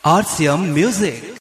RCM Music.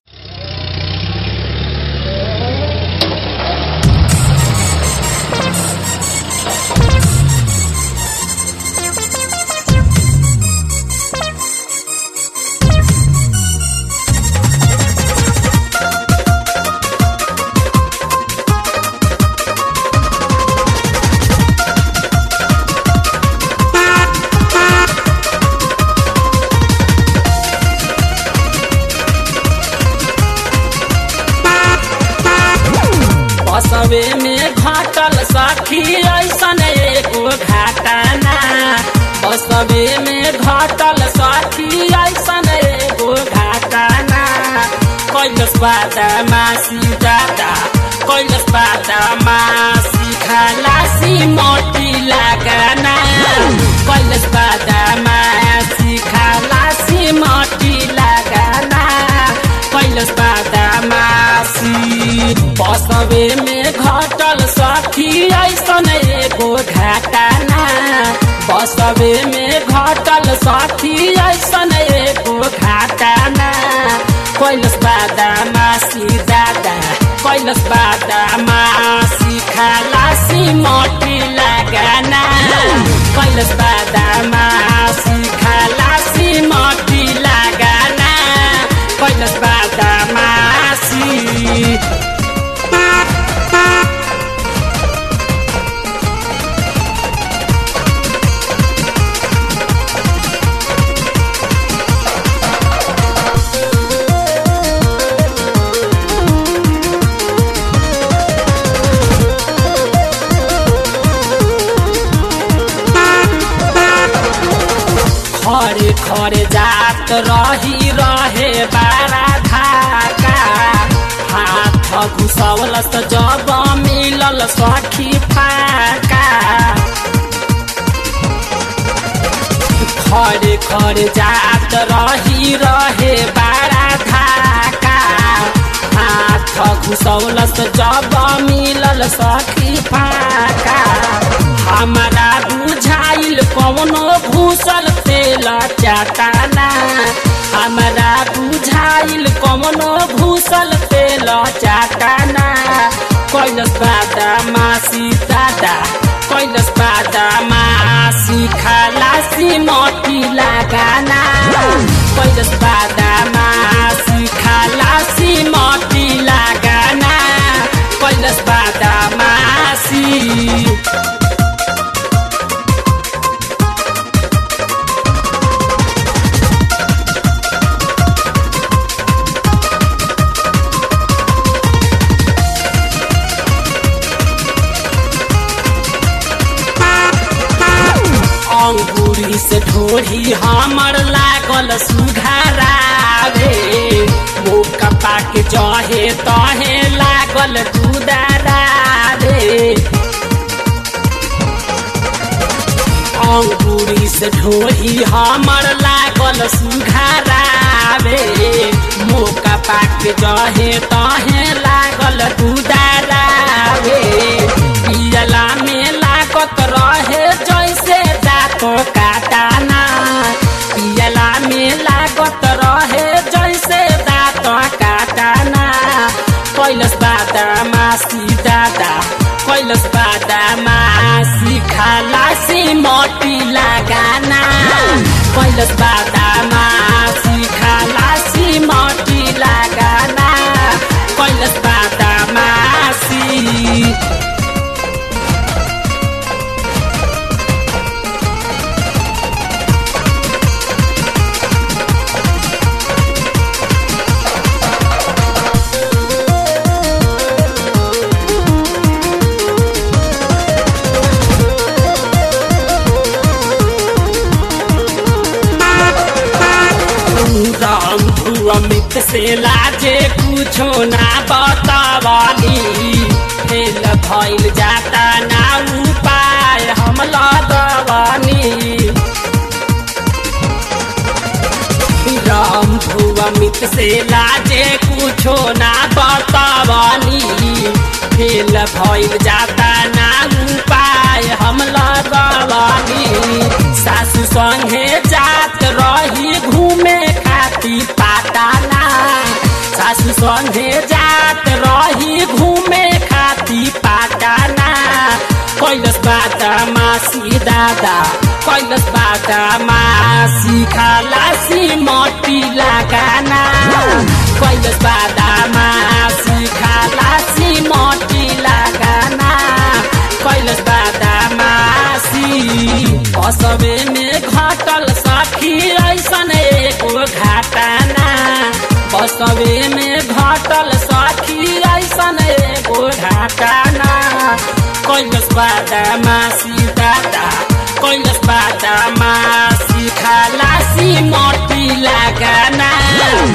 बसवे में घाटल सखी ऐसन एगो घाटना बसवे में घाटल सखी ऐसन एगो घाटना कैलस बादा मासी दादा कैलस बादा मासी खलासी मोटी लगाना कैलस बादा मासी खलासी मोटी लगाना कैलस बादा मासी बसवे में घटल सखी ऐसन एगो घाटना बसवे में घटल सखी ऐसन एगो घाटना कैलस बादा मासी दादा कैलस बादा मासी खलासी मोटी लगाना कैलस बादा मासी खलासी मोटी लगाना कैलस बादा मासी खरे खरे जात रही रहे बारा धाका हाथ घुसवलस जब मिलल सखी फाका खरे खरे जात रही रहे बारा धाका हाथ घुसौलस जब मिलल सखी फाका हमारा बुझाइल कवनो घुसल तेल चाटाना हमारा बुझाइल कवनो घुसल तेल चाटाना कैलस बादा मासी दादा कैलस बादा मासी खलासी मोटी लगाना कैलस बादा मासी खलासी मोटी लगाना कैलस बादा मासी अंगूरी से ढोरी हमर लागल सुघरावे मुख पाक जहे तहे लागल दुदारावे अंगूरी से ढोरी हमर लागल सुघरावे मुख पाक जहे तहे लागल दुदारावे पियला में लागत रहे जैसे दाँत काटाना पियला में लागत रहे जैसे दाँत काटाना कैलस बादा मासी दादा कैलस बादा मासी खलासी मोटी लगाना कैलस बादा मासी खलासी मोटी लगाना कैलस बादा मासी राम अमित से लाजे कुछो ना बतावाली फेल भइल जाता ना उपाय हम लगवानी राम अमित से लाजे कुछो ना बतावानी फेल भइल जाता ना उपाय हम लगवानी सासू संगे जात रही घूमे खाती पाता जाताना सासू संगे जात रही घूमे खाती पाटाना कैलस बाटा मासी दादा कैलस बाटा मासी खालासी मटी लगाना कैलस बाटा मासी खालासी मटी लगाना कैलस बाटा मासी असबे में घटल सखी ऐसन एगो घाटाना बसबे में घटल सखी ऐसन एगो घाटाना कैलस बाटा मासी दादा कैलस बाटा मासी खालासी मटी लगाना